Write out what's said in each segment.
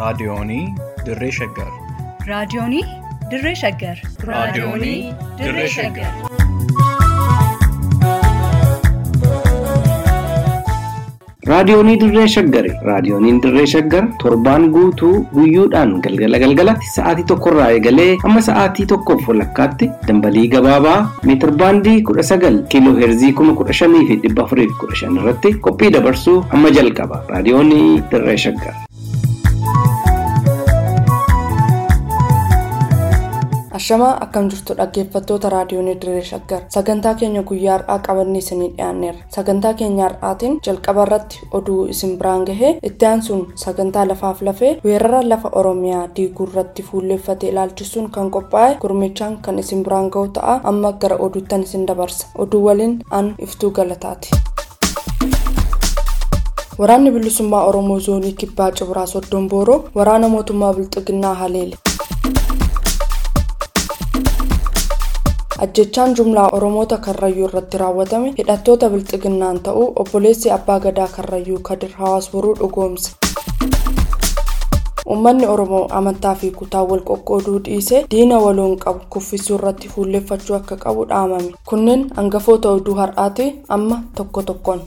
Raadiyoonii Dirree Shaggar. Raadiyoonii Dirree Shaggar. Raadiyoonii Dirree Shaggar. Raadiyoonii Dirree Shaggari. Raadiyooniin Dirree Shaggar torbaan guutuu guyyoodhaan galgala galgalatti sa'aatii tokkorraa eegalee hamma sa'aatii tokkoof walakkaatti dambalii gabaabaa meetir baandii kudha sagal kiiloo heerzii kuma kudha shanii fi dhibba afurii fi kudha shan irratti qophii dabarsuu hamma jalqaba. Raadiyoonii Dirree Shaggar. Ashamaa akkam jirtu dhaggeeffattoota raadiyoonii Dirree Shaggar sagantaa keenya guyyaa har'aa qabannee isinii dhiyaanneerra sagantaa keenya har'aatiin jalqaba irratti oduu isin biraan gahee itti aansuun sagantaa lafaaf lafee weerara lafa oromiyaa diiguu irratti fuulleeffate ilaalchisuun kan qophaa'e gurmichaan kan isin biraan gahu ta'a amma gara oduuttan isin dabarsa oduu waliin an iftuu galataati. Waraanni bilisummaa Oromoo zoonii kibbaa Cibraa Soddon Booroo waraana mootummaa Bilxiginnaa Haleele. ajjechaan jumlaa oromoota karrayyuu irratti raawwatame hidhattoota bilxiginnaan ta'uu obboleessi abbaa gadaa karrayyuu kadir hawaas boruu dhugoomse uummanni oromoo amantaa fi kutaa wal qoqqooduu dhiisee diina waloon qabu kuffisuu irratti fuulleffachuu akka qabu dhaamame kunneen hangafoota oduu har'aati amma tokko tokkoon.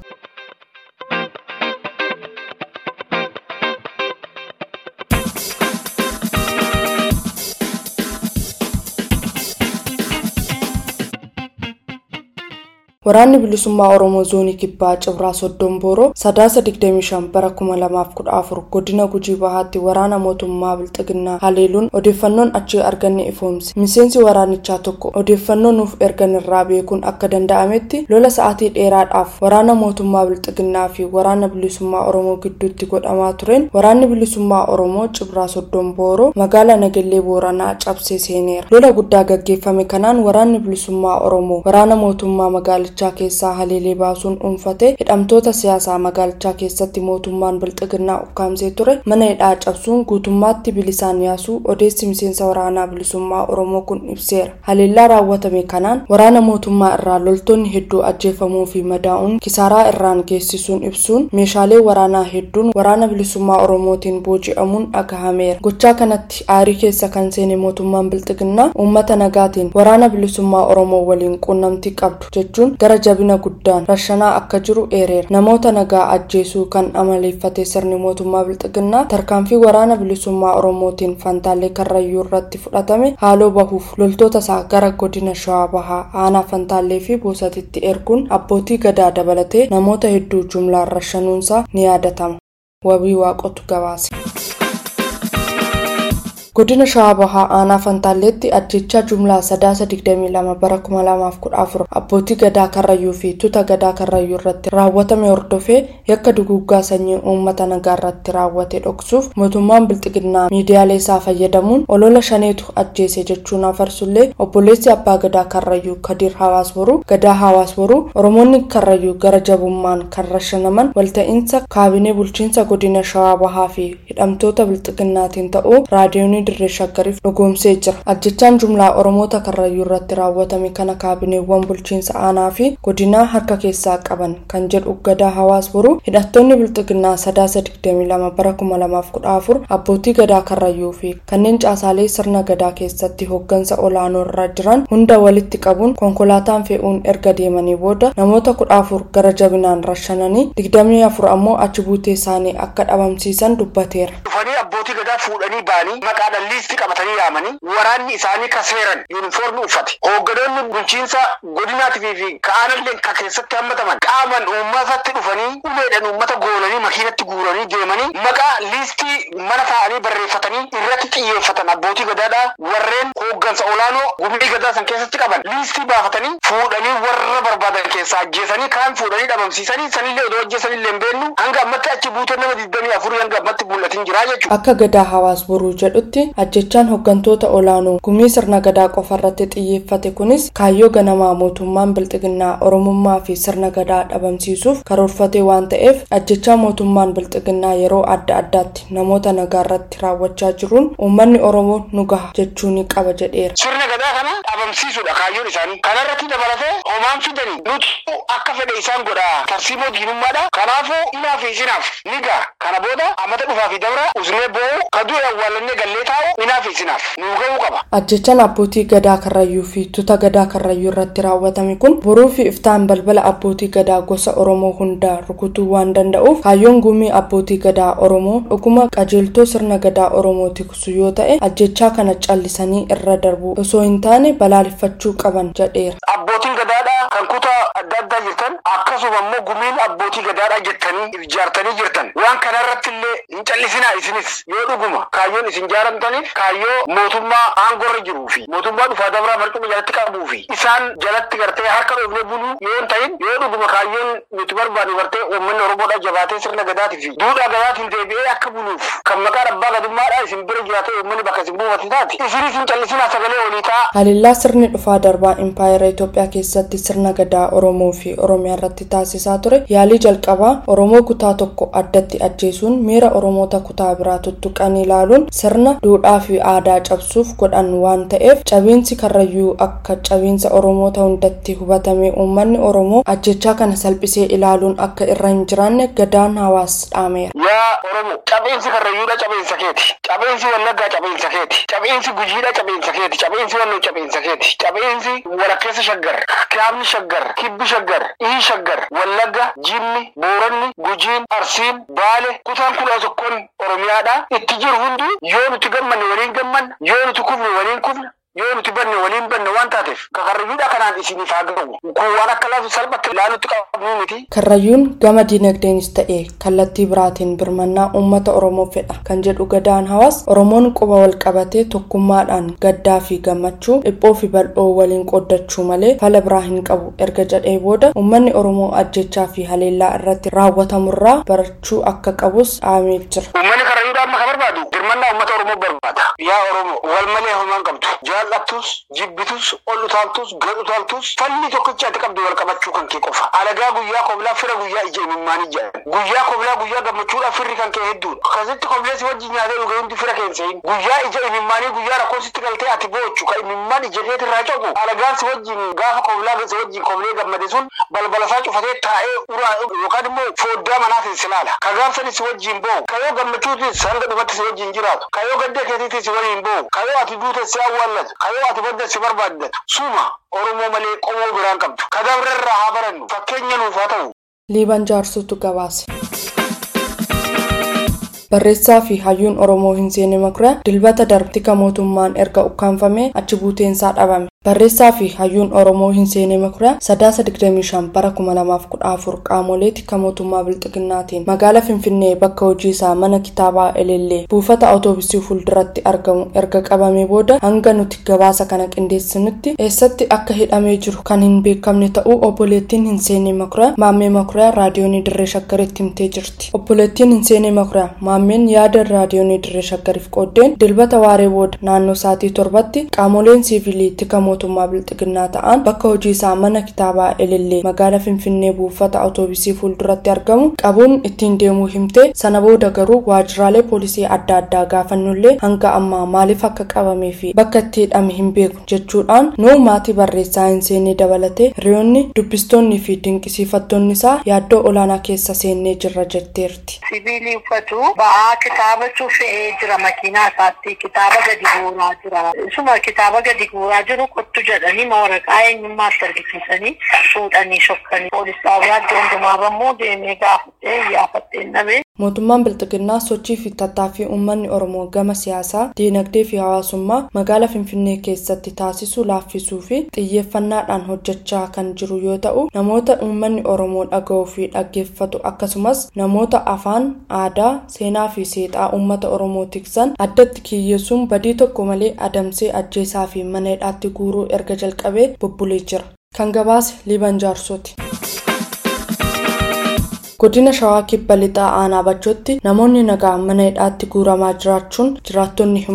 Waraanni bilisummaa Oromoo zoonii kibbaa Cibraa Soddon Booroo sadaasa 25 bara 2014 godina Gujii Bahaatti waraana mootummaa Bilxiginnaa haleeluun odeeffannoon achii arganne ifoomse. Miseensi waraanichaa tokko odeeffannoo nuuf ergan irraa beekuun akka danda'ametti lola sa'aatii dheeraadhaaf waraana mootummaa Bilxiginnaa fi waraana bilisummaa Oromoo gidduutti godhamaa tureen waraanni bilisummaa Oromoo Cibraa Soddon Booroo magaalaa Nagellee Booranaa cabsee seeneera. Lola guddaa gaggeeffame kanaan waraanni bilisummaa Oromoo waraana mootummaa magaalaa magaalichaa keessaa haleelee baasuun dhuunfatee hidhamtoota siyaasaa magaalichaa keessatti mootummaan bilxiginnaa ukkaamsee ture mana hidhaa cabsuun guutummaatti bilisaan yaasuu odeessi miseensa waraanaa bilisummaa oromoo kun ibseera haleellaa raawwatame kanaan waraana mootummaa irraa loltoonni hedduu ajjeefamuu fi madaa'uun kisaaraa irraan geessisuun ibsuun meeshaalee waraanaa hedduun waraana bilisummaa oromootiin booji'amuun dhagahameera gochaa kanatti aarii keessa kan seene mootummaan bilxiginnaa uummata nagaatiin waraana bilisummaa oromoo waliin quunnamtii qabdu jechuun gara jabina guddaan rashanaa akka jiru eereera namoota nagaa ajjeesuu kan amaleeffate sirni mootummaa bilxiginnaa tarkaanfii waraana bilisummaa oromootiin fantaalee karrayyuu irratti fudhatame haaloo bahuuf loltoota isaa gara godina shawaa bahaa aanaa fantaalee fi boosatitti erguun abbootii gadaa dabalatee namoota hedduu jumlaan rashanuunsaa ni yaadatama wabii waaqotu gabaase. godina shawaa bahaa aanaa fantaalleetti ajjechaa jumlaa sadaasa 22 bara 2014 abbootii gadaa karrayyuu fi tuuta gadaa karrayyuu irratti raawwatame hordofee yakka duguuggaa sanyii uummata nagaa irratti raawwate dhoksuuf mootummaan bilxiginnaa miidiyaalee isaa fayyadamuun olola shaneetu ajjeese jechuun afarsullee obboleessi abbaa gadaa karrayyuu kadiir hawaas boruu gadaa hawaas boruu oromoonni karrayyuu gara jabummaan kan rashanaman walta'iinsa kaabinee bulchiinsa godina shawaa bahaa fi hidhamtoota bilxiginnaatiin ta'uu raadiyoonii dirree shaggariif dhugoomsee jira ajjechaan jumlaa oromoota karrayyuu irratti raawwatame kana kaabineewwan bulchiinsa aanaa fi godinaa harka keessaa qaban kan jedhu gadaa hawaas boruu hidhattoonni bilxiginnaa sadaasa 22 bara 2014 abbootii gadaa karrayyuu fi kanneen caasaalee sirna gadaa keessatti hooggansa olaanoo irra jiran hunda walitti qabuun konkolaataan fe'uun erga deemanii booda namoota 14 gara jabinaan rashananii 24 ammoo achi buutee isaanii akka dhabamsiisan dubbateera. dhufanii abbootii gadaa fuudhanii ba'anii maqaadhaan liistii qabatanii yaamanii waraanni isaanii ka seeran yuunifoormii uffate hoogganoonni bulchiinsa godinaatii fi ka'aanallee ka keessatti hammataman qaaman uummatatti dhufanii uleedhaan uummata goolanii makiinatti guuranii deemanii maqaa liistii mana taa'anii barreeffatanii irratti xiyyeeffatan abbootii gadaadhaa warreen hooggansa olaanoo gumii gadaa san keessatti qaban liistii baafatanii fuudhanii warra barbaadan keessaa ajjeesanii kaan fuudhanii dhabamsiisanii sanillee odoo ajjeesanillee hin beennu hanga ammatti achi buutee nama digdamii afurii hanga ammatti mul'atin jira jechuudha. akka gadaa hawaas boruu jedhutti ajjechaan hooggantoota olaanoo gumii sirna gadaa qofa irratti xiyyeeffate kunis kaayyoo ganamaa mootummaan bilxiginnaa oromummaa fi sirna gadaa dhabamsiisuuf karoorfate waan ta'eef ajjechaa mootummaan bilxiginnaa yeroo adda addaatti namoota nagaa irratti raawwachaa jiruun uummanni oromoo nu gaha jechuu ni qaba jedheera. sirna gadaa kana dhabamsiisuudha kaayyoon isaanii kanarratti dabalatee homaan fidanii nuti akka fedhe isaan godha tarsiimoo diinummaadha kanaafuu inaa fi isinaaf ni gaha kana booda amata dhufaa fi dabra usnee boo'u ka du'e awwaalannee gallee taa'u minaaf isinaaf nuu ga'uu qaba. ajjechaan abbootii gadaa karrayyuu fi tuta gadaa karrayyuu irratti raawwatame kun boruu fi iftaan balbala abbootii gadaa gosa oromoo hundaa rukutuu waan danda'uuf kaayyoon gumii abbootii gadaa oromoo dhuguma qajeeltoo sirna gadaa oromoo tiksu yoo ta'e ajjechaa kana callisanii irra darbu osoo hin taane balaaleffachuu qaban jedheera. Abbootiin gadaadhaa kan kutaa adda addaa jirtan akkasuma immoo gumiin abbootii gadaadhaa jettanii ijaartanii jirtan waan kanarratti illee hin callisinaa isinis yoo dhuguma kaayyoon isin jaaramtaniif kaayyoo mootummaa aangorra jiruu fi mootummaa dhufaa dabraa marcuma jalatti qabuu fi isaan jalatti gartee harka dhoofnee buluu yoo hin ta'in yoo dhuguma kaayyoon nuti barbaadu gartee uummanni oromoodhaa jabaatee sirna gadaatii fi duudhaa gadaatiin deebi'ee akka buluuf kan maqaan abbaa gadummaadhaa isin bira jiraatee uummanni bakka isin buufate taate isinis hin callisinaa sagalee olii ta'a. Haliillaa sirni dhufaa darbaa impaayera Itoophiyaa keessatti sirna gadaa Oromoo fi Oromiyaa irratti taasisaa ture yaalii jalqabaa Oromoo kutaa tokko addatti ajjeesuun miira Oromoota kutaa biraa tuttuqan ilaaluun sirna duudhaa fi aadaa cabsuuf godhan waan ta'eef cabiinsi karrayyuu akka cabiinsa Oromoota hundatti hubatame uummanni Oromoo ajjechaa kana salphisee ilaaluun akka irra hin jiraanne gadaan hawaas dhaameera. Yaa Oromoo cabiinsi karrayyuudha cabiinsa keeti. Cabiinsi wallaggaa cabiinsa keeti. Cabiinsi gujiidha cabiinsa keeti. Cabiinsi walloo cabiinsa keeti. Cabiinsi walakkeessa shaggar. Kaabni shaggar. Kibbi shaggar. Ihii shaggar. Wallagga, Jimmi, Booranni, Gujiin, Arsiin, Baale, kutaan kudha tokkoon Oromiyaadha. Itti jiru hundi yoo nuti gammanne waliin gammanna. Yoo nuti kufne waliin kufna. yoo nuti banne waliin banne waan taateef karrayyuudha kanaan isiniif haa ga'u kun waan akka laafu salphatti ilaalutti qabnu miti. Karrayyuun gama dinagdeenis ta'e kallattii biraatiin birmannaa uummata Oromoo fedha kan jedhu gadaan hawaas Oromoon quba wal qabatee tokkummaadhaan gaddaa fi gammachuu dhiphoo fi bal'oo waliin qooddachuu malee fala biraa hin qabu erga jedhee booda uummanni Oromoo ajjechaa fi haleellaa irratti raawwatamurraa barachuu akka qabus dhaameef jira. Uummanni karrayyuudha amma kan barbaadu birmannaa uummata Oromoo barbaada. Yaa Oromoo wal malee homaan qabdu. jaallattus jibbitus ol utaaltus gad utaaltus falli tokkicha ati qabdu wal qabachuu kan kee qofa alagaa guyyaa koblaa fira guyyaa ija imimmaanii jedhan guyyaa koblaa guyyaa gammachuudhaa firri kan kee hedduudha akkasitti kobleessi wajjin nyaatee dhuge hundi fira keensein guyyaa ija imimmaanii guyyaa rakkoositti galtee ati boochu ka imimmaan ija keetti irraa cobu alagaan si wajjin gaafa koblaa si wajjin koblee gammade sun balbalasaa cufatee taa'ee uraa yookaan immoo fooddaa manaatiin si laala ka gaafsani si wajjin boo'u ka yoo gammachuutis hanga dhumatti si wajjin jiraatu ka yoo gaddee keetiitis si waliin boo'u ka yoo ati duute si awwaallatu kayoo ati badda si barbaaddatu suma oromoo malee qomoo biraan qabdu kadabrarraa haa barannu fakkeenya nuuf haa ta'u. Liiban jaarsutu gabaase. Barreessaa fi hayyuun Oromoo hin seene makura dilbata darbtika mootummaan erga ukkaanfamee achi buuteensaa dhabame. Barreessaa fi hayyuun Oromoo hin seene makura sadaasa 25 bara 2014 qaamolee tika mootummaa bilxiginnaatiin magaala Finfinnee bakka hojii isaa mana kitaabaa Elellee buufata awutoobisii fuulduratti argamu erga qabamee booda hanga nuti gabaasa kana qindeessinutti eessatti akka hidhamee jiru kan hin beekamne ta'uu obboleettiin hin seene makura maammee makura raadiyoonii dirree shaggaritti himtee jirti. Obboleettiin hin seene makura maammeen yaada raadiyoonii dirree shaggariif qooddeen dilbata waaree booda naannoo sa'aatii torbatti qaamoleen siivilii tika mootummaa bilxiginnaa ta'an bakka hojii isaa mana kitaabaa elellee magaala finfinnee buufata awutoobisii fuulduratti argamu qabuun ittiin deemuu himte sana booda garuu waajjiraalee poolisii adda addaa gaafannullee hanga ammaa maaliif akka qabamee fi bakka itti hidhame hin beeku jechuudhaan nuu maatii barreessaa hin seennee dabalatee hiriyoonni dubbistoonni fi dinqisiifattoonni isaa yaaddoo olaanaa keessa seennee jirra jetteerti. sibiilii uffatu ba'aa kitaabatu fe'ee jira makiinaa isaatti kitaaba gadi guuraa jira isuma kitaaba gadi guuraa jiru kottu jedhanii waraqaa eenyummaatti argisiisanii fuudhanii shokkanii poolis xaabiyaa iddoo hundumaa bammoo deemee gaafatee iyyaafadhee dhabee Mootummaan Bilxiginnaa sochii fi tattaaffii uummanni Oromoo gama siyaasaa, diinagdee fi hawaasummaa magaala Finfinnee keessatti taasisu laaffisuu fi xiyyeeffannaadhaan hojjechaa kan jiru yoo ta'u, namoota uummanni Oromoo dhaga'uu fi dhaggeeffatu akkasumas namoota afaan, aadaa, seenaa fi seexaa uummata Oromoo tiksan addatti kiyyeessuun badii tokko malee adamsee ajjeesaa fi mana hidhaatti guuruu erga jalqabee bubbulee jira. Kan gabaase Liiban Jaarsooti. godina shawaa kibba lixaa aanaa bachootti namoonni nagaa mana hidhaatti guuramaa jiraachuun jiraattonni himan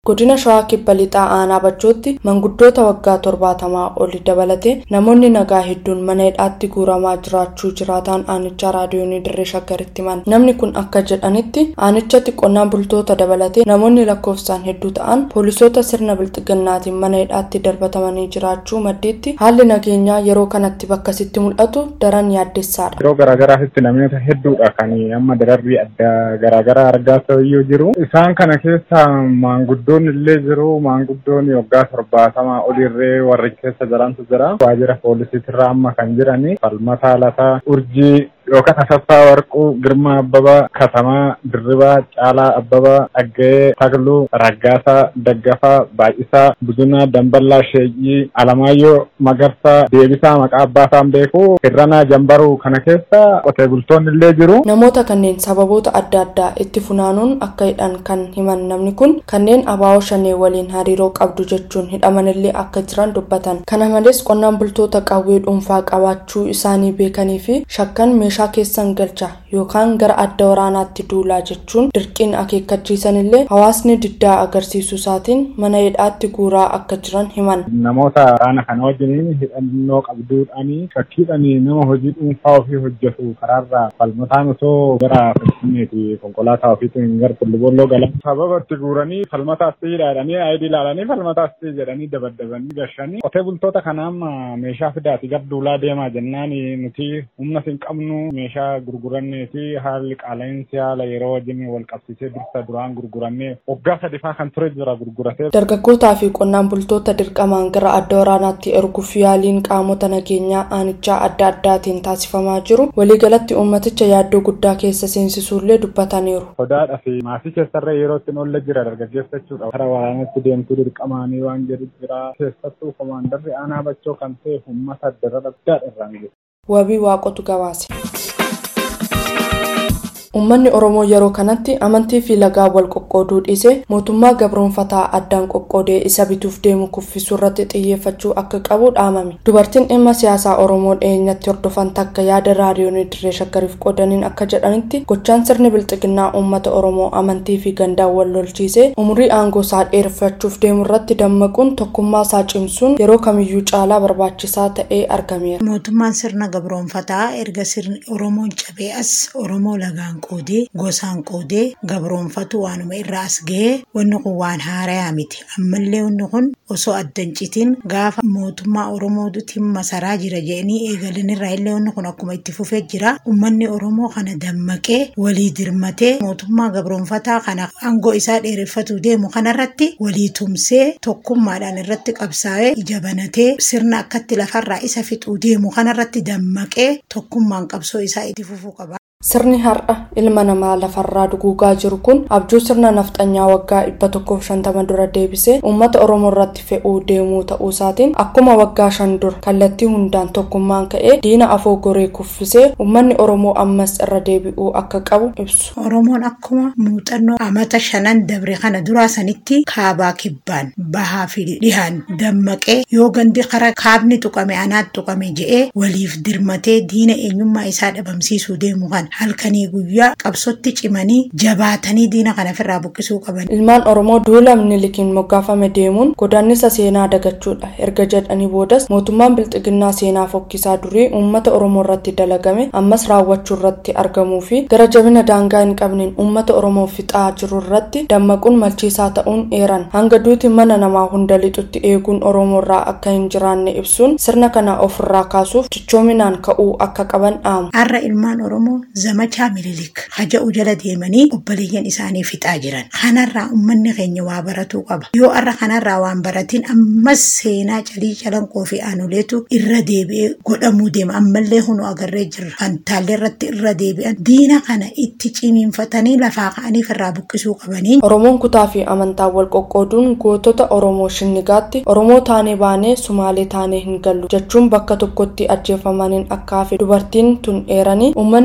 godina shawaa kibba lixaa aanaa bachootti manguddoota waggaa torbaatamaa oli dabalate namoonni nagaa hedduun mana hidhaatti guuramaa jiraachuu jiraataan aanichaa raadiyoonii dirree shaggaritti himan namni kun akka jedhanitti aanichatti qonnaan bultoota dabalate namoonni lakkoofsaan hedduu ta'an poolisoota sirna bilxiginnaatiin mana hidhaatti darbatamanii jiraachuu maddiitti haalli nageenyaa yeroo kanatti bakka sitti mul'atu daran yaaddessaadha. Yeroo garaagaraatti namoota hedduudha kan amma dararrii adda garaagaraa argaa ta'eyyuu jiru. Isaan kana keessa maanguddoon illee jiru maanguddoon waggaa torbaatamaa olirree warri keessa jirantu jira. Waajjira poolisiitirraa amma kan jirani falmataa lataa urjii yookaan asaffaa warquu girmaa abbabaa katamaa dirribaa caalaa abbabaa dhagga'ee tagluu raggaasaa daggafaa baay'isaa budunaa damballaa sheeyyii alamaayyoo magarsaa deebisaa maqaa abbaasaan beeku hirranaa jambaruu kana keessa qotee bultoonni illee jiru. namoota kanneen sababoota adda addaa itti funaanuun akka hidhan kan himan namni kun kanneen abaa'oo shanee waliin hariiroo qabdu jechuun hidhamanillee akka jiran dubbatan kana malees qonnaan bultoota qawwee dhuunfaa qabaachuu isaanii beekanii fi shakkan meeshaa meeshaa keessan galcha yookaan gara adda waraanaatti duulaa jechuun dirqiin akeekkachiisanillee hawaasni diddaa agarsiisuu isaatiin mana hidhaatti guuraa akka jiran himan. Namoota waraana kana wajjiniin hidhannoo qabduudhaanii shakkiidhaanii nama hojii dhuunfaa ofii hojjetu karaarraa falmataan osoo gara finfinneeti konkolaataa ofiitiin gara tullubolloo galan. Sababa itti guuranii falmata asii jedhanii ayidii ilaalanii falmata asii jedhanii dabaddabanii gashanii qotee bultoota kana amma meeshaa fidaati gara duulaa deemaa jennaan nuti humna hin qabnu meeshaa gurgurannee fi haalli qaala'insi haala yeroo wajjin wal qabsiisee dursa duraan gurgurannee waggaa sadifaa kan ture jira gurguratee. Dargaggootaa fi qonnaan bultoota dirqamaan gara adda waraanaatti erguuf yaaliin qaamota nageenyaa aanichaa adda addaatiin taasifamaa jiru waliigalatti uummaticha yaaddoo guddaa keessa seensisuullee dubbataniiru. Sodaadhaa fi maatii keessarree yeroo ittiin oolle jira dargaggeessa jechuudha. Gara waraanatti deemtuu dirqamaanii waan jedhu jira keessattuu komaandarri aanaa bachoo kan ta'e uummata darara guddaadha irraan jiru. wabii waaqotu gabaase. Uummanni Oromoo yeroo kanatti amantii fi lagaa wal qoqqooduu dhiisee mootummaa gabroonfataa addaan qoqqoodee isa bituuf deemu kuffisuu irratti xiyyeeffachuu akka qabu dhaamame. Dubartiin dhimma siyaasaa Oromoo dhiyeenyatti hordofan takka yaada raadiyoonii dirree shaggariif qoodaniin akka jedhanitti gochaan sirni bilxiginnaa uummata Oromoo amantii fi gandaan wal lolchiisee umurii aangoo isaa dheereffachuuf deemu irratti dammaquun tokkummaa isaa cimsuun yeroo kamiyyuu caalaa barbaachisaa ta'ee argameera. Mootummaan sirna gabroonfataa erga sirni Oromoon cabee as Oromoo lagaan qoodee gosaan qoodee gabroonfatu waanuma irraa as ga'ee wanni kun waan haarayaa miti ammallee wanni kun osoo addan citiin gaafa mootummaa oromootiin masaraa jira jedhanii eegalan irraa illee wanni kun akkuma itti fufee jira ummanni oromoo kana dammaqee walii dirmatee mootummaa gabroonfataa kana aangoo isaa dheereffatu deemu kanarratti walii tumsee tokkummaadhaan irratti qabsaa'ee ija banatee sirna akkatti lafarraa isa fixuu deemu kanarratti dammaqee tokkummaan qabsoo isaa itti fufuu qaba. Sirni har'a ilma namaa lafarraa duguugaa jiru kun abjuu sirna nafxanyaa waggaa dhibba tokkoof shantama dura deebisee uummata Oromoo irratti fe'uu deemuu ta'uu isaatiin akkuma waggaa shan dura kallattii hundaan tokkummaan ka'ee diina afoo goree kuffisee uummanni Oromoo ammas irra deebi'uu akka qabu ibsu. Oromoon akkuma muuxannoo amata shanan dabre kana duraa sanitti kaabaa kibbaan bahaa fi dhihaan dammaqee yoo gandi kara kaabni tuqame anaat tuqame je'ee waliif dirmatee diina eenyummaa isaa dhabamsiisuu deemu kan halkanii guyyaa qabsotti cimanii jabaatanii diina kana ofirraa buqqisuu qaban. Ilmaan Oromoo duula minilikiin moggaafame deemuun godaannisa seenaa dagachuudha. Erga jedhanii boodas mootummaan bilxiginnaa seenaa fokkisaa durii uummata Oromoo irratti dalagame ammas raawwachuu irratti argamuu fi gara jabina daangaa hin qabneen uummata Oromoo fixaa jiru irratti dammaquun malchiisaa ta'uun eeran. Hanga duuti mana namaa hunda lixutti eeguun Oromoo irraa akka hin jiraanne ibsuun sirna kana ofirraa kaasuuf cichoominaan ka'uu akka qaban dhaamu. Har'a ilmaan Oromoo zamachaa mililik haja'u jala deemanii obboleeyyan isaanii fixaa jiran kanarraa ummanni keenya waa baratuu qaba yoo har'a kanarraa waan baratiin ammas seenaa calii calanqoo fi aanoleetu irra deebi'ee godhamuu deema ammallee hunu agarree jirra fantaallee irratti irra deebi'an diina kana itti cimiinfatanii lafaa ka'aniif irraa buqqisuu qabanii. Oromoon kutaa fi amantaa wal qoqqooduun gootota Oromoo shinnigaatti Oromoo taanee baanee Sumaalee taanee hin gallu jechuun bakka tokkotti ajjeefamaniin akka hafe dubartiin tun eeranii uummanni Oromoo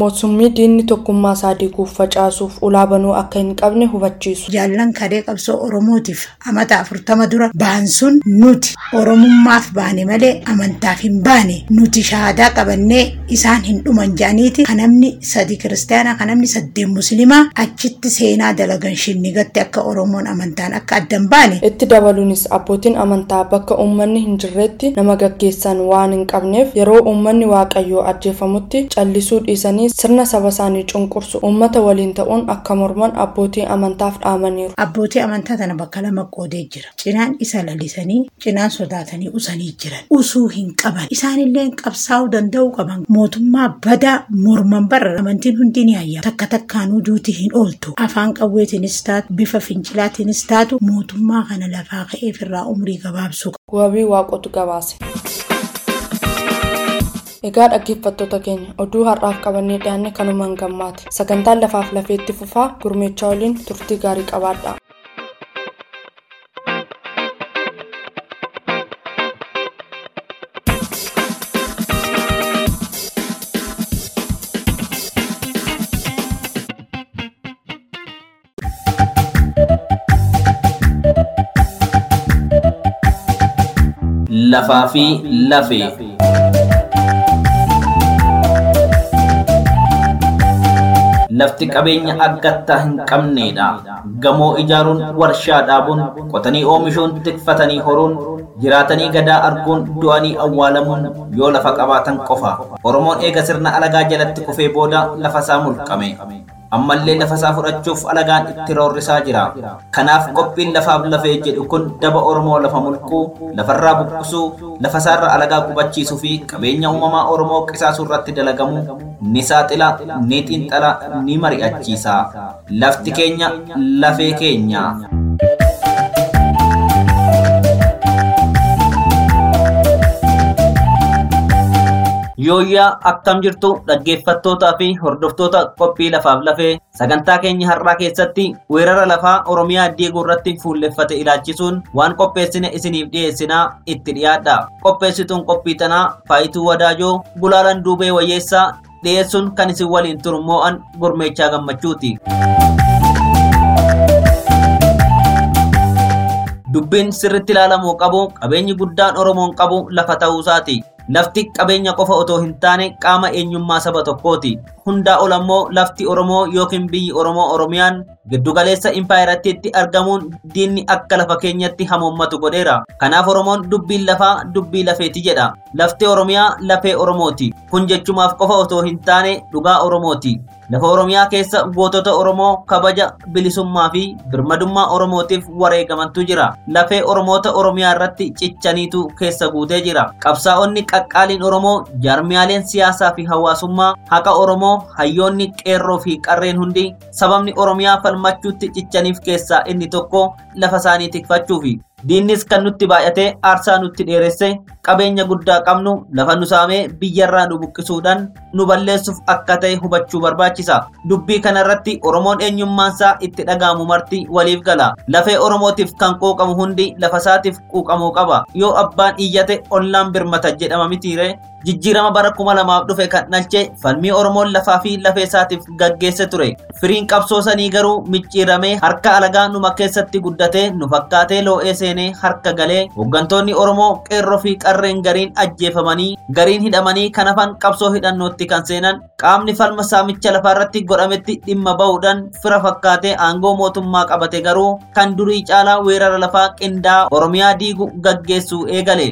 summii diinni tokkummaa isaa diiguuf facaasuuf ulaa banuu akka hin qabne hubachiisu. Jaallan kadee qabsoo Oromootiif amata afurtama dura ba'an sun nuti Oromummaaf baane malee amantaaf hin baane nuti shahaadaa qabannee isaan hin dhuman jedhaniiti kan namni sadi kiristaanaa kan namni saddeen musliimaa achitti seenaa dalagan shinnigatte akka Oromoon amantaan akka addan baane. Itti dabaluunis abbootiin amantaa bakka uummanni hin jirretti nama gaggeessan waan hin qabneef yeroo uummanni waaqayyoo ajjeefamutti callisuu dhiisanii sirna saba isaanii cunqursu uummata waliin ta'uun akka morman abbootii amantaaf dhaamaniiru. Abbootii amantaa tana bakka lama qoodee jira. Cinaan isa lalisanii cinaan sodaatanii usanii jiran. Usuu hin qaban. Isaanillee qabsaa'uu danda'uu qaban. Mootummaa badaa morman barra amantiin hundi ni hayya. Takka takkaanuu duuti hin ooltu. Afaan qawweetiinis taatu bifa fincilaatiinis taatu mootummaa kana lafaa ka'eef irraa umrii gabaabsuu Wabii waaqotu gabaase. Egaa dhaggeeffattoota keenya oduu har'aaf qabannee dhiyaanne kanumaan gammaati. Sagantaan lafaaf lafeetti fufaa gurmeechaa waliin turtii gaarii qabaadha. lafaa fi lafee. Lafti qabeenya aggattaa hin qabneedha. Gamoo ijaaruun, warshaa dhaabuun, qotanii oomishuun, tikfatanii horuun, jiraatanii gadaa arguun, du'anii awwaalamuun yoo lafa qabaatan qofa. Oromoon eega sirna alagaa jalatti kufee booda lafa isaa mulqame. ammallee lafa isaa fudhachuuf alagaan itti roorrisaa jira. Kanaaf qophiin lafaaf lafee jedhu kun daba Oromoo lafa mulquu, lafarraa buqqisuu, lafa isaarra alagaa qubachiisuu fi qabeenya uumamaa Oromoo qisaasuu irratti dalagamu ni saaxila, ni xiinxala, ni mari'achiisa. Lafti keenya lafee keenya. Yooyyaa akkam jirtu dhaggeeffattootaa fi hordoftoota qophii lafaaf lafee sagantaa keenya har'aa keessatti weerara lafaa Oromiyaa diiguu irratti fuulleffate ilaalchisuun waan qopheessine isiniif dhiyeessinaa itti dhiyaadha. Qopheessituun qophii tanaa Faayituu Wadaajoo Gulaalan Duubee Wayyeessaa dhiyeessuun kan isin waliin turmoo'an gurmeechaa gammachuuti. Dubbiin sirritti ilaalamuu qabu qabeenyi guddaan Oromoon qabu lafa ta'uusaati. Lafti qabeenya qofa otoo hin taane qaama eenyummaa saba tokkooti. Hundaa ol ammoo lafti Oromoo yookiin biyyi Oromoo Oromiyaan giddugaleessa impaayiraatti argamuun diinni akka lafa keenyatti hamoommatu godheera. Kanaaf Oromoon dubbiin lafaa dubbii lafeeti jedha. Lafti Oromiyaa lafee Oromooti. Kun jechumaaf qofa otoo hin taane dhugaa Oromooti. Lafa Oromiyaa keessa gootota Oromoo kabaja bilisummaa fi birmadummaa Oromootiif wareegamantu jira. Lafee Oromoota Oromiyaa irratti cichaniitu keessa guutee jira. Qabsaa'onni qaqqaaliin Oromoo, jaarmiyaaleen siyaasaa fi hawaasummaa, haqa Oromoo, hayyoonni qeerroo fi qarreen hundi sababni Oromiyaa falmachuutti cichaniif keessaa inni tokko lafa isaanii tikfachuufi. Diinnis kan nutti baay'atee aarsaa nutti dheeresse qabeenya guddaa qabnu lafa nu saamee biyyarraa nu buqqisuudhaan nu balleessuuf akka ta'e hubachuu barbaachisa. Dubbii kanarratti Oromoon eenyummaansaa itti dhaga'amu marti waliif gala. Lafee Oromootiif kan quuqamu hundi lafa isaatiif quuqamuu qaba. Yoo abbaan iyyate ollaan birmata jedhama mitiire jijjiirama bara kuma lamaaf dhufe kan dhalche falmii Oromoon lafaa fi lafee isaatiif gaggeesse ture. Firiin qabsoo sanii garuu micciiramee harka alagaa numa keessatti guddatee nu fakkaatee loo'ee seenee harka galee hooggantoonni Oromoo qeerroo fi qarreen gariin ajjeefamanii gariin hidhamanii kan hafan qabsoo hidhannootti kan seenan qaamni falma saamicha lafaarratti godhametti dhimma bahuudhaan fira fakkaatee aangoo mootummaa qabate garuu kan durii caalaa weerara lafaa qindaa'aa Oromiyaa diigu gaggeessuu eegale.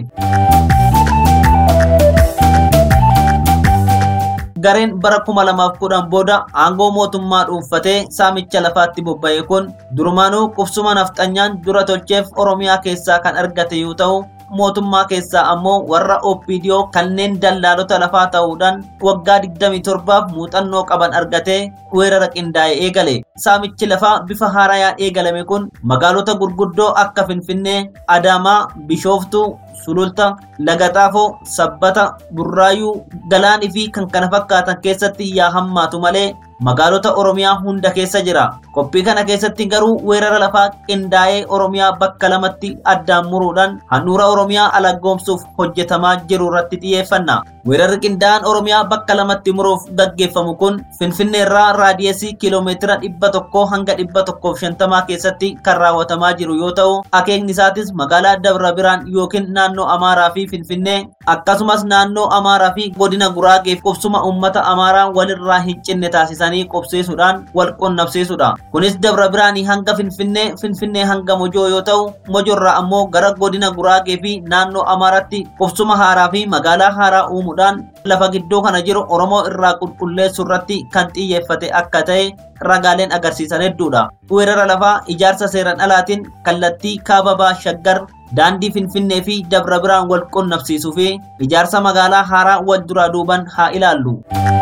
gareen bara kuma lamaaf kudhan booda aangoo mootummaa dhuunfatee saamicha lafaatti bobba'e kun durumaanuu qubsuma nafxanyaan dura tolcheef oromiyaa keessaa kan argate yoo ta'u mootummaa keessaa ammoo warra OPDO kanneen dallaalota lafaa ta'uudhaan waggaa 27f muuxannoo qaban argatee weerara qindaa'e eegale. Saamichi lafaa bifa haarayaan eegalame kun magaalota gurguddoo akka Finfinnee, Adaamaa, Bishooftuu, Sululta, Lagaxaafoo, Sabbata, Burraayuu, Galaanii fi kan kana fakkaatan keessatti yaa hammaatu malee magaalota Oromiyaa hunda keessa jira. Qophii kana keessatti garuu weerara lafaa qindaa'ee Oromiyaa bakka lamatti addaan muruudhaan handhuura Oromiyaa alagoomsuuf hojjetamaa jiru irratti xiyyeeffanna. Weerarri qindaa'aan Oromiyaa bakka lamatti muruuf gaggeeffamu kun Finfinnee irraa raadiyeesii kiiloomeetira dhibba tokkoo hanga dhibba tokkoof shantamaa keessatti kan raawwatamaa jiru yoo ta'u, akeekni isaatis magaalaa Dabra Biraan yookiin naannoo Amaaraa fi Finfinnee akkasumas naannoo Amaaraa fi godina Guraageef qubsuma uummata Amaaraa walirraa hin cinne taasisanii qubsiisuudhaan wal qunnamsiisudha. Kunis Dabra Biraanii hanga Finfinnee, Finfinnee hanga Mojoo yoo ta'u, Mojoorraa ammoo gara godina Guraagee fi naannoo Amaaraatti qubsuma haaraa fi magaalaa haaraa uumuudhaan lafa gidduu kana jiru Oromoo irraa qulqulleessuu irratti kan xiyyeeffate akka ta'e ragaaleen agarsiisan hedduudha. Weerara lafaa ijaarsa seeran alaatiin kallattii kaababaa shaggar daandii Finfinnee fi Dabra Biraan wal qunnamsiisuu fi ijaarsa magaalaa haaraa wal duraa duuban haa ilaallu.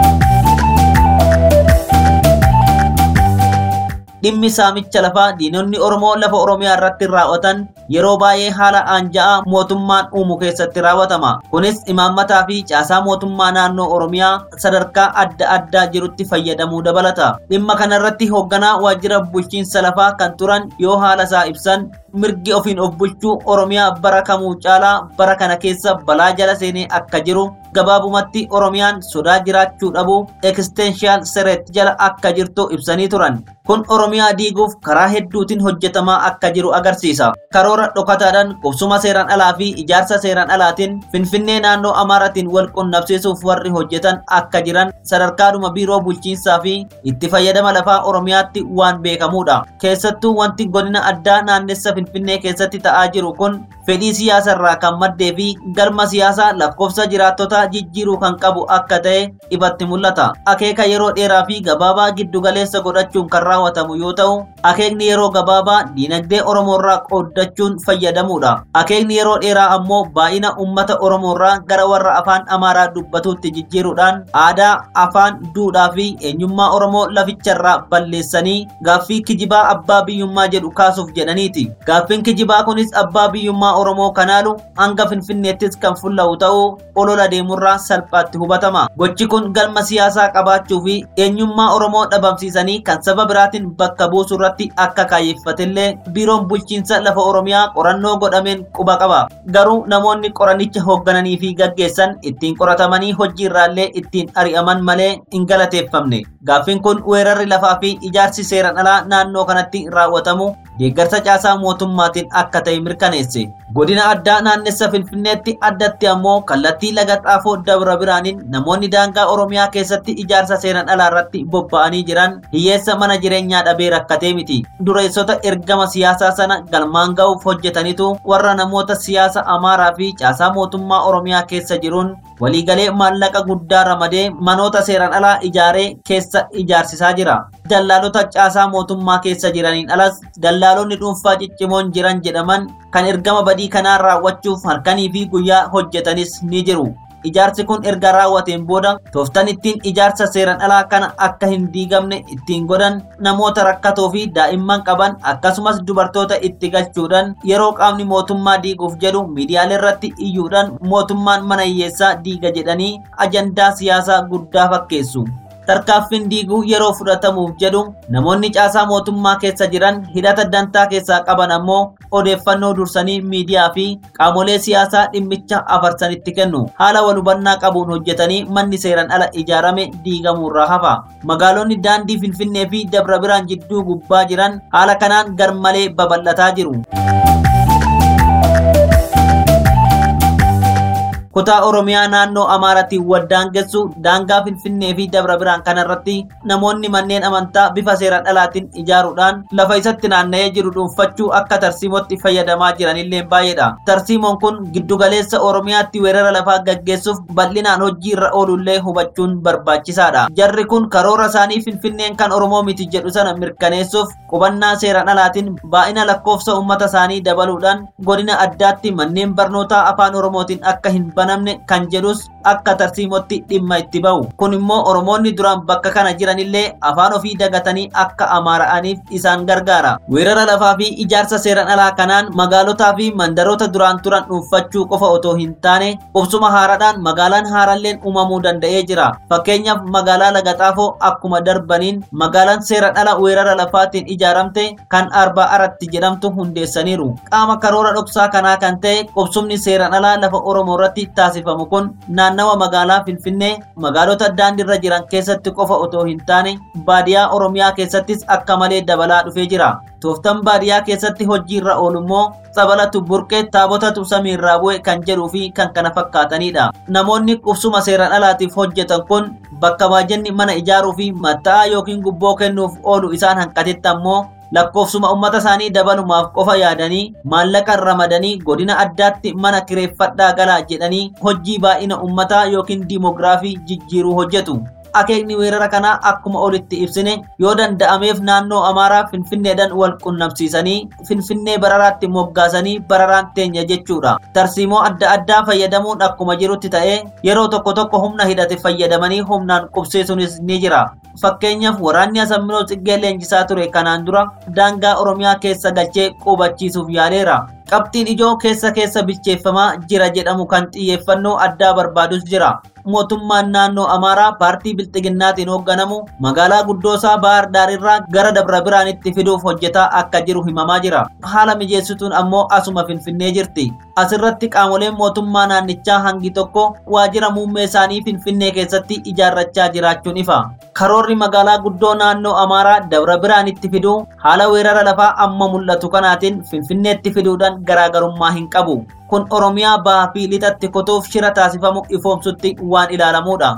dhimmi saamicha lafaa diinonni Oromoo lafa Oromiyaa irratti raawwatan yeroo baay'ee haala aanja'aa mootummaan uumu keessatti raawwatama. Kunis imaammataa fi caasaa mootummaa naannoo Oromiyaa sadarkaa adda addaa jirutti fayyadamuu dabalata. Dhimma kanarratti hoogganaa waajjira bulchiinsa lafaa kan turan yoo haala isaa ibsan mirgi ofiin of bulchuu Oromiyaa bara kamuu caalaa bara kana keessa balaa jala seenee akka jiru gabaabumatti Oromiyaan sodaa jiraachuu dhabu ekstenshaal sereet jala akka jirtu ibsanii turan. Kun Oromiyaa diiguuf karaa hedduutiin hojjetamaa akka jiru agarsiisa. Karoora dhokataadhaan qubsuma seeraan alaa fi ijaarsa seeraan alaatiin Finfinnee naannoo Amaaratiin wal qunnamsiisuuf warri hojjetan akka jiran sadarkaadhuma biiroo bulchiinsaa fi itti fayyadama lafaa Oromiyaatti waan beekamudha. Keessattuu wanti godina addaa naannessa Finfinnee keessatti ta'aa jiru kun fedhii siyaasarraa kan maddee fi galma siyaasaa lakkoofsa jiraattota jijjiiruu kan qabu akka ta'e ifatti mul'ata. Akeeka yeroo dheeraa fi gabaabaa giddugaleessa godhachuun kan raawwatamu yoo ta'u, akeekni yeroo gabaabaa diinagdee Oromoorraa qooddachuun fayyadamuudha. Akeekni yeroo dheeraa ammoo baay'ina uummata Oromoorraa gara warra afaan Amaaraa dubbatuutti jijjiiruudhaan aadaa, afaan, duudhaa fi eenyummaa Oromoo laficharraa balleessanii gaaffii kijibaa abbaa biyyummaa jedhu kaasuuf jedhaniiti. Gaaffiin kijibaa kunis abbaa biyyummaa Oromoo kanaalu hanga Finfinneettis kan fulla'u ta'uu olola deemurraa salphaatti hubatama. Gochi kun galma siyaasaa qabaachuu fi eenyummaa Oromoo dhabamsiisanii kan saba biraatiin bakka buusuu irratti akka kaayyeffatillee biiroon bulchiinsa lafa Oromiyaa qorannoo godhameen quba qaba. Garuu namoonni qoranicha hooggananii fi gaggeessan ittiin qoratamanii hojii irraallee ittiin ari'aman malee hin galateeffamne. Gaaffiin kun weerarri lafaa fi ijaarsi seeran alaa naannoo kanatti raawwatamu deeggarsa caasaa mootummaatiin akka ta'e mirkaneesse. Godina addaa naannessa Finfinneetti addatti ammoo kallattii laga xaafoo dabra biraaniin namoonni daangaa Oromiyaa keessatti ijaarsa seeran alaa irratti bobba'anii jiran hiyyeessa mana jireenyaa dhabee rakkatee miti. Dureessota ergama siyaasaa sana galmaan ga'uuf hojjetanitu warra namoota siyaasa Amaaraa fi caasaa mootummaa Oromiyaa keessa jiruun waliigalee maallaqa guddaa ramadee manoota seeran alaa ijaaree keessa ijaarsisaa jira. Dallaalota caasaa mootummaa keessa jiraniin alas dallaalonni dhuunfaa ciccimoon jiran jedhaman kan ergama badii kanaa raawwachuuf halkanii fi guyyaa hojjetanis ni jiru. Ijaarsi kun erga raawwateen booda tooftan ittiin ijaarsa seeran alaa kana akka hin diigamne ittiin godhan namoota rakkatoo fi daa'imman qaban akkasumas dubartoota itti galchuudhaan yeroo qaamni mootummaa diiguuf jedhu miidiyaalee irratti iyyuudhaan mootummaan mana hiyyeessaa diiga jedhanii ajandaa siyaasaa guddaa fakkeessu. tarkaaffiin diiguu yeroo fudhatamuuf jedhu namoonni caasaa mootummaa keessa jiran hidhata dantaa keessaa qaban ammoo odeeffannoo dursanii miidiyaa fi qaamolee siyaasaa dhimmicha afarsanitti kennu haala wal hubannaa qabuun hojjetanii manni seeran ala ijaarame diigamuurraa hafa magaalonni daandii finfinnee fi dabra biraan jidduu gubbaa jiran haala kanaan garmalee babal'ataa jiru. kutaa oromiyaa naannoo amaaraatiin waldaangessu daangaa finfinnee fi dabra biraan kanarratti namoonni manneen amantaa bifa seeran alaatiin ijaaruudhaan lafa isatti naanna'ee jiru dhuunfachuu akka tarsiimootti fayyadamaa jiranillee baay'eedha. Tarsiimoon kun giddugaleessa oromiyaatti weerara lafaa gaggeessuuf bal'inaan hojii irra oolullee hubachuun barbaachisaadha. Jarri kun karoora isaanii finfinneen kan oromoo miti jedhu sana mirkaneessuuf qubannaa seeran alaatiin baay'ina lakkoofsa uummata isaanii dabaluudhaan godina addaatti manneen barnootaa afaan oromootiin akka hin banamne kan jedhus akka tarsiimotti dhimma itti ba'u. Kun immoo Oromoonni duraan bakka kana jiranillee afaan ofii dagatanii akka amaara'aniif isaan gargaara. Weerara lafaa fi ijaarsa seeran alaa kanaan magaalotaa fi mandaroota duraan turan dhuunfachuu qofa otoo hin taane qubsuma haaraadhaan magaalaan haaralleen uumamuu danda'ee jira. Fakkeenyaaf magaalaa Lagaxaafoo akkuma darbaniin magaalaan seeran ala weerara lafaatiin ijaaramte kan arbaa aratti jedhamtu hundeessaniiru. Qaama karoora dhoksaa kanaa kan ta'e qubsumni seeran alaa lafa Oromoo irratti taasifamu kun naannawa magaalaa Finfinnee magaalota daandiirra jiran keessatti qofa otoo hin taane baadiyaa Oromiyaa keessattis akka malee dabalaa dhufee jira. Tooftan baadiyaa keessatti hojiirra oolummoo sabalatu burqee taabotatu samiirraa bu'e kan jedhuu fi kan kana fakkaatanidha. Namoonni qubsuma seeran alaatiif hojjetan kun bakka baajjanni mana ijaaruu fi matta'aa yookiin gubboo kennuuf oolu isaan hanqatetti ammoo lakkoofsuma ummata isaanii dabalumaaf qofa yaadanii maallaqa ramadanii godina addaatti mana kireeffadhaa galaa jedhanii hojii baay'ina ummataa yookiin diimoogiraafii jijjiiruu hojjetu. akeekni weerara kanaa akkuma olitti ibsine yoo danda'ameef naannoo amaaraa finfinneedhaan wal qunnamsiisanii finfinnee bararaatti moggaasanii bararaan teenya jechuudha tarsiimoo adda addaa fayyadamuun akkuma jirutti ta'ee yeroo tokko tokko humna hidhate fayyadamanii humnaan qubsiisuunis ni jira fakkeenyaaf waraanni asamminoo xiqqee leenjisaa ture kanaan dura daangaa oromiyaa keessa galchee qubachiisuuf yaaleera qabxiin ijoo keessa keessa bilcheeffamaa jira jedhamu kan xiyyeeffannoo addaa barbaadus jira mootummaan naannoo amaaraa paartii bilxiginnaatiin hoogganamu magaalaa guddoosaa bahar daarirraa gara dabra biraanitti fiduuf hojjetaa akka jiru himamaa jira haala mijeessituun ammoo asuma finfinnee jirti asirratti qaamoleen mootummaa naannichaa hangi tokko waajjira muummee isaanii finfinnee keessatti ijaarrachaa jiraachuun ifa karoorri magaalaa guddoo naannoo amaaraa dabra biraanitti fiduu haala weerara lafaa amma mul'atu kanaatiin finfinneetti fiduudhaan garaagarummaa hin qabu kun oromiyaa bahaa fi lixatti kutuuf shira taasifamu ifoomsutti waan ilaalamuudha.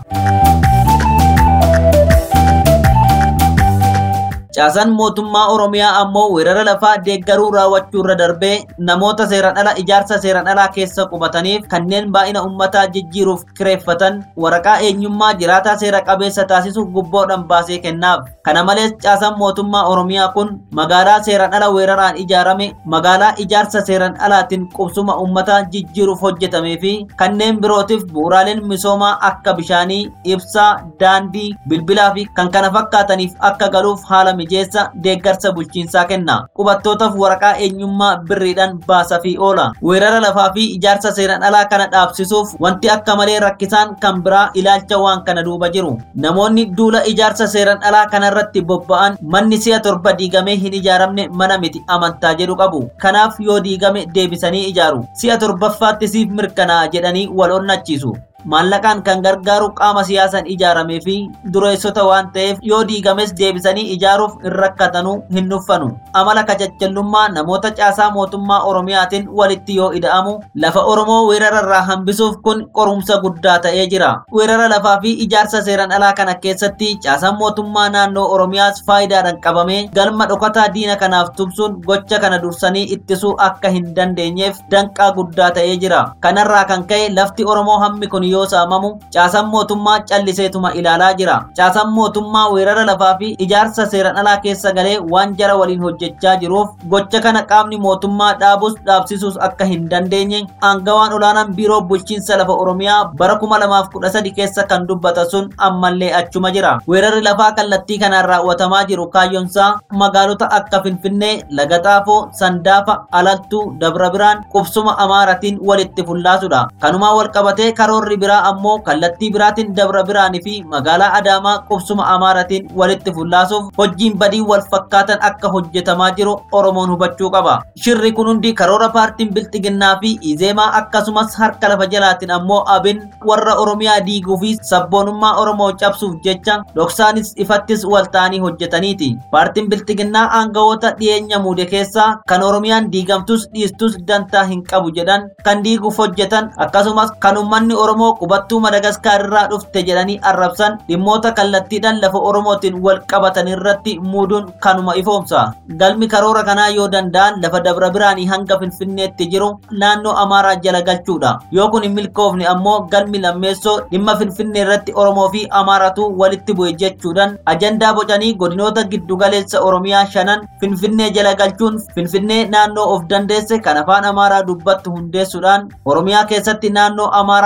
Caasaan mootummaa Oromiyaa ammoo weerara lafaa deeggaruu raawwachuu irra darbee namoota seeran ala ijaarsa seeran alaa keessa qubataniif kanneen baay'ina uummataa jijjiiruuf kireeffatan waraqaa eenyummaa jiraataa seera qabeessa taasisuuf gubboodhaan baasee kennaaf. Kana malees caasaan mootummaa Oromiyaa kun magaalaa seeran ala weeraraan ijaarame magaalaa ijaarsa seeran alaatiin qubsuma uummataa jijjiiruuf hojjetamee fi kanneen birootiif bu'uuraaleen misoomaa akka bishaanii, ibsaa, daandii, bilbilaa fi kan kana fakkaataniif akka galuuf haala mijeessa deeggarsa bulchiinsaa kenna. Qubattootaaf waraqaa eenyummaa birriidhaan baasa fi oola. Weerara lafaa fi ijaarsa seeran alaa kana dhaabsisuuf wanti akka malee rakkisaan kan biraa ilaalcha waan kana duuba jiru. Namoonni duula ijaarsa seeran alaa kanarratti bobba'an manni si'a torba diigamee hin ijaaramne mana miti amantaa jedhu qabu. Kanaaf yoo diigame deebisanii ijaaru. Si'a torbaffaatti siif mirkanaa'a jedhanii wal onnachiisu. maallaqaan kan gargaaru qaama siyaasaan ijaaramee fi dureessota waan ta'eef yoo diigames deebisanii ijaaruuf hin rakkatanu hin nuffanu amala kachachallummaa namoota caasaa mootummaa oromiyaatiin walitti yoo ida'amu lafa oromoo weerararraa hambisuuf kun qorumsa guddaa ta'ee jira weerara lafaa fi ijaarsa seeran alaa kana keessatti caasaan mootummaa naannoo oromiyaas faayidaadhaan qabamee galma dhokataa diina kanaaf tumsuun gocha kana dursanii ittisuu akka hin dandeenyeef danqaa guddaa ta'ee jira kanarraa kan ka'e lafti oromoo hammi kun yoo saamamu caasaan mootummaa calliseetuma ilaalaa jira caasaan mootummaa weerara lafaa fi ijaarsa seeran alaa keessa galee waan jara waliin hojjechaa jiruuf gocha kana qaamni mootummaa dhaabus dhaabsisuus akka hin dandeenye aangawaan olaanaan biiroo bulchiinsa lafa oromiyaa bara 2013 keessa kan dubbata sun ammallee achuma jira weerarri lafaa kallattii kanaan raawwatamaa jiru kaayyoonsaa magaalota akka finfinnee lagaxaafoo sandaafa alaltuu dabra biraan qubsuma amaaratiin walitti fullaasudha kanumaa walqabatee karoorri biraa ammoo kallattii biraatiin dabra biraanii fi magaalaa adaamaa qubsuma amaaratiin walitti fullaasuuf hojiin badii wal fakkaatan akka hojjetamaa jiru oromoon hubachuu qaba shirri kun hundi karoora paartiin bilxiginnaa fi izeemaa akkasumas harka lafa jalaatiin ammoo abin warra oromiyaa diiguu fi sabboonummaa oromoo cabsuuf jecha dhoksaanis ifattis walta'anii hojjetaniiti paartiin bilxiginnaa aangawoota dhiyeenya muude keessaa kan oromiyaan diigamtus dhiistus dantaa hin qabu jedhan kan diiguuf hojjetan akkasumas kan ummanni oromoo qubattuu madagaskaar irraa dhufte jedhanii arrabsan dhimmoota kallattiidhaan lafa oromootiin wal qabatan irratti muuduun kanuma ifoomsa galmi karoora kanaa yoo danda'an lafa dabra biraanii hanga finfinneetti jiru naannoo amaaraa jala galchuudha yoo kun hin milkoofne ammoo galmi lammeessoo dhimma finfinnee irratti oromoo fi amaaratu walitti bu'e jechuudhaan ajandaa bocanii godinoota giddugaleessa oromiyaa shanan finfinnee jala galchuun finfinnee naannoo of dandeesse kan afaan amaaraa dubbattu hundeessuudhaan oromiyaa keessatti naannoo amaaraa kan biraa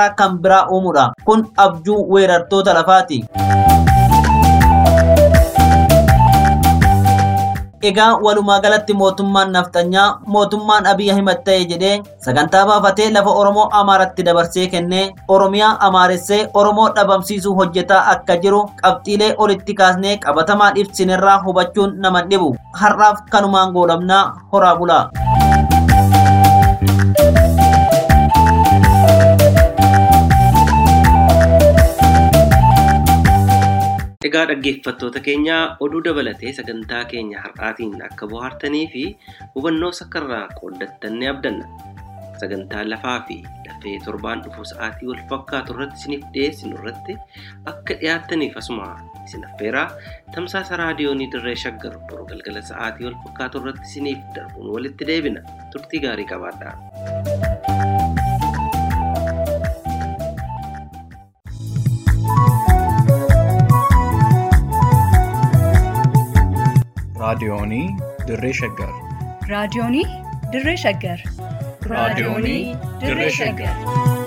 biraa uumuudha. Kun abjuu weerartoota lafaati. Egaa walumaa galatti mootummaan naftanyaa mootummaan Abiy Ahimad ta'e jedhee sagantaa baafatee lafa Oromoo Amaaratti dabarsee kennee Oromiyaa amaaressee Oromoo dhabamsiisuu hojjetaa akka jiru qabxiilee olitti kaasnee qabatamaan ibsinerraa hubachuun nama dhibu. Har'aaf kanumaan goolabnaa horaa bulaa. Egaa dhaggeeffattoota keenya oduu dabalatee sagantaa keenya har'aatiin akka bohaartanii fi hubannoo sakkarraa qooddattan ni abdanna. Sagantaa lafaa fi lafee torbaan dhufu sa'aatii wal fakkaatu irratti isiniif dhiyeessinu irratti akka dhiyaattaniif asuma isin affeeraa tamsaasa raadiyoonii dirree shaggar boru galgala sa'aatii wal fakkaatu irratti isiniif darbuun walitti deebina. Turtii gaarii qabaadhaa. raadiyoonii dirree shaggar raadiyoonii dirree shaggar raadiyoonii dirree shaggar